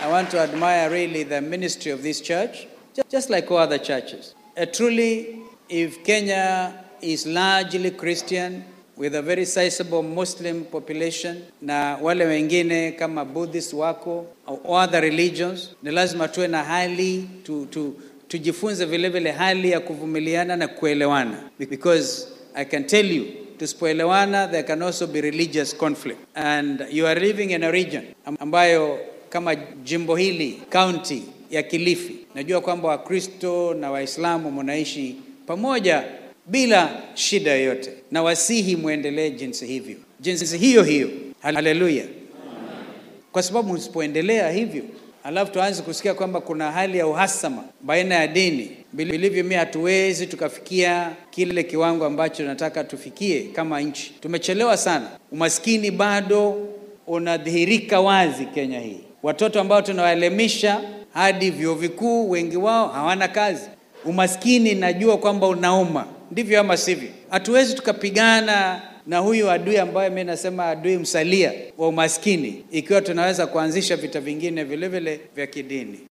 I want to admire really the ministry of this church, ju- just like all other churches. Uh, truly, if Kenya is largely Christian with a very sizable Muslim population na wale wengine kama Buddhist wako au other religions, ni lazima tuwe na hali tu, tu, tujifunze vile vile hali ya kuvumiliana na kuelewana because I can tell you tusipoelewana there can also be religious conflict and you are living in a region ambayo kama jimbo hili county ya Kilifi, najua kwamba Wakristo na Waislamu mnaishi pamoja bila shida yoyote, na wasihi mwendelee jinsi hivyo, jinsi hiyo hiyo. Haleluya! Kwa sababu msipoendelea hivyo, alafu tuanze kusikia kwamba kuna hali ya uhasama baina ya dini, vilivyo mimi hatuwezi tukafikia kile kiwango ambacho nataka tufikie kama nchi. Tumechelewa sana, umaskini bado unadhihirika wazi Kenya hii. Watoto ambao tunawaelimisha hadi vyuo vikuu, wengi wao hawana kazi. Umaskini najua kwamba unauma, ndivyo ama sivyo? Hatuwezi tukapigana na huyu adui ambaye mimi nasema adui msalia wa umaskini, ikiwa tunaweza kuanzisha vita vingine vile vile vya kidini.